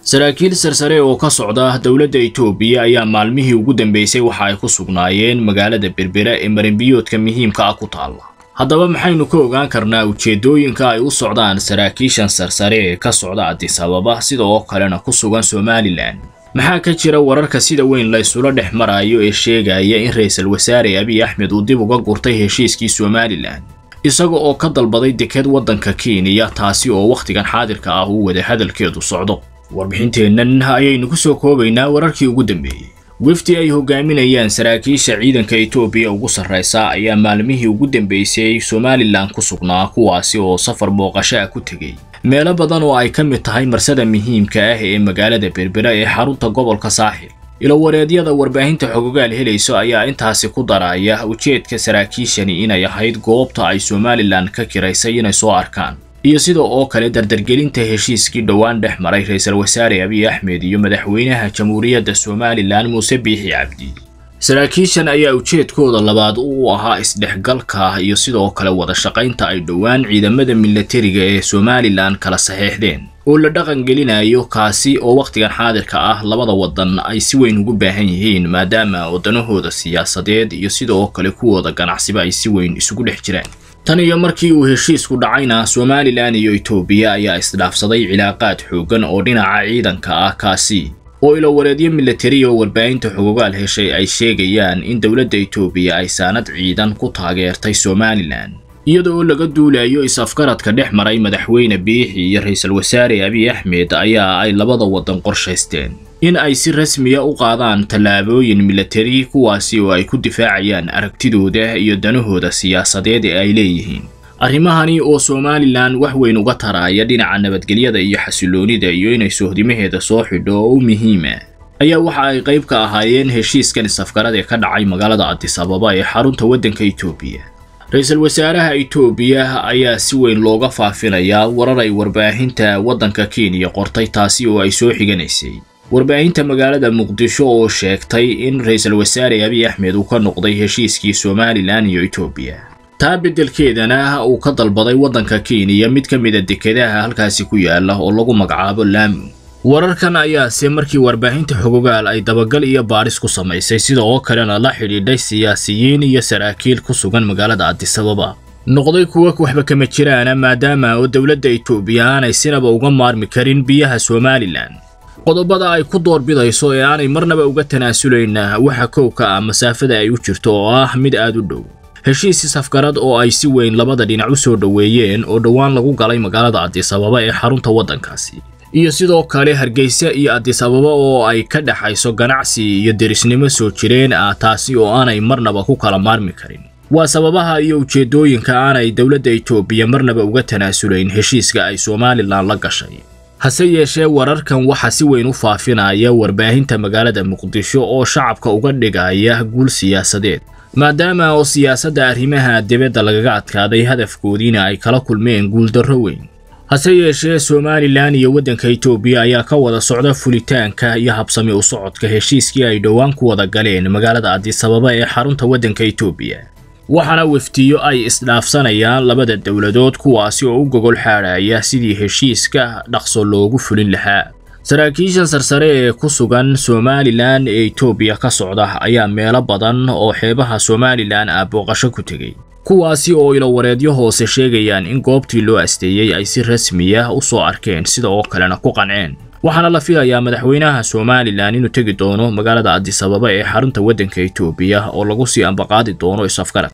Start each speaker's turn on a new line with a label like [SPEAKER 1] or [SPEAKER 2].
[SPEAKER 1] saraakiil sarsare oo ka socda dowladda itoobiya ayaa maalmihii ugu dambeysay waxa ay ku sugnaayeen magaalada berbera ee marinbiyoodka muhiimka ah ku taalla haddaba maxaynu ka ogaan karnaa ujeeddooyinka ay u socdaan saraakiishan sarsare ee ka socda addis ababa sida oo kalena ku sugan somalilan maxaa ka jira wararka sida weyn la ysula dhex marayo ee sheegaya in ra-iisul wasaare abiy axmed uu dib uga gurtay heshiiskii somalilan isaga oo ka dalbaday deked waddanka kenya taasi oo wakhtigan xaadirka ah uu wada hadalkeedu socdo warbixinteennan ayaynu ku soo koobaynaa wararkii ugu dambeeyey wefdi ay hogaaminayaan saraakiisha ciidanka itoobiya ugu sarraysa ayaa maalmihii ugu dambeysay somalilan ku sugnaa kuwaasi oo safar booqasho ah ku tegey meelo badan oo ay ka mid tahay marsada muhiimka ah ee magaalada berbera ee xarunta gobolka saaxil ilowareedyada warbaahinta xogogaal helayso ayaa intaasi ku daraya ujeedka saraakiishani inay ahayd goobta ay somalilan ka kiraysay inay soo arkaan iyo sida oo kale dardargelinta heshiiskii dhowaan dhex maray ra-iisul wasaare abiy axmed iyo madaxweynaha jamhuuriyadda somalilan muuse biixi cabdi saraakiishan ayaa ujeedkooda labaad u ahaa isdhexgalka iyo sidoo kale wada shaqaynta ay dhowaan ciidamada milatariga ee somalilan kala saxeexdeen oo la dhaqan gelinayo kaasi oo wakhtigan xaadirka ah labada waddan ay si weyn ugu baahan yihiin maadaama waddanahooda siyaasadeed iyo sidoo kale kuwooda ganacsiba ay si weyn isugu dhex jiraan tan iyo markii uu heshiisku dhacayna somalilan iyo itoobiya ayaa isdhaafsaday cilaaqaad xooggan oo dhinaca ciidanka ah kaasi oo ilowareedyo milatari oo warbaahinta xogogaal heshay ay sheegayaan in dowladda itoobiya ay saanad ciidan ku taageertay somalilan iyada oo laga duulayo is-afgaradka dhex maray madaxweyne biixi iyo ra-iisul wasaare abiy axmed ayaa ay labada waddan qorshaysteen in ay si rasmiya u qaadaan tallaabooyin milatari kuwaasi oo ay ku difaacayaan aragtidooda iyo danahooda siyaasadeed ee ay leeyihiin arrimahani oo somalilan wax weyn uga taraya dhinaca nabadgelyada iyo xasiloonida iyo inay sohdimaheeda soo xidho oo u muhiima ayaa waxa ay qayb ka ahaayeen heshiiskan is-afgarad ee ka dhacay magaalada addis ababa ee xarunta waddanka itoobiya ra-iisul wasaaraha itoobiya ayaa si weyn looga faafinayaa warar ay warbaahinta waddanka kenya qortay taasi oo ay soo xiganaysay warbaahinta magaalada muqdisho oo sheegtay in ra-iisul wasaare abiy axmed uu ka noqday heshiiskii somalilan iyo itoobiya taa beddelkeedana uu ka dalbaday waddanka kenya mid ka mid a dekedaha halkaasi ku yaala oo lagu magacaabo laamu wararkan ayaase markii warbaahinta xogogaal ay dabagal iyo baadhis ku samaysay sida oo kalena la xidhiidhay siyaasiyiin iyo saraakiil ku sugan magaalada addis ababa noqday kuwa waxba kama jiraana maadaama oo dowladda itoobiya aanay sinaba uga maarmi karin biyaha somalilan qodobada ay ku doorbidayso ee aanay marnaba uga tanaasulayna waxa kowka ah masaafada ay u jirto oo ah mid aad u dhow heshiis isafgarad oo ay si weyn labada dhinac u soo dhoweeyeen oo dhowaan lagu galay magaalada addis ababa ee xarunta waddankaasi iyo sidoo kale hargeysa iyo addis ababa oo ay ka dhexayso ganacsi iyo derisnimo soo jireen ah taasi oo aanay marnaba ku kala maarmi karin waa sababaha iyo ujeeddooyinka aanay dowladda itoobiya marnaba uga tanaasulayn heshiiska ay somalilan la gashay hase yeeshee wararkan waxaa si weyn u faafinaya warbaahinta magaalada muqdisho oo shacabka uga dhigaya guul siyaasadeed maadaama oo siyaasadda arrimaha dibadda lagaga adkaaday hadafkoodiina ay kala kulmeen guuldarro weyn hase yeeshee somalilan iyo waddanka itoobiya ayaa ka wada socda fulitaanka iyo habsami u socodka heshiiskii ay dhowaan ku wada galeen magaalada addis ababa ee xarunta waddanka itoobiya waxaana weftiyo ay isdhaafsanayaan labada dowladood kuwaasi oo u gogol xaadhaya sidii heshiiska dhaqso loogu fulin lahaa saraakiishan sarsare ee ku sugan somalilan ee itoobiya ka socda ayaa meelo badan oo xeebaha somalilan ah booqasho ku tegey kuwaasi oo ilowareedyo hoose sheegayaan in goobtii loo asteeyey ay si rasmiya u soo arkeen sida oo kalena ku qanceen waxaana la filayaa madaxweynaha somalilan inuu tegi doono magaalada addis ababa ee xarunta waddanka itoobiya oo lagu sii ambaqaadi doono is-afgarad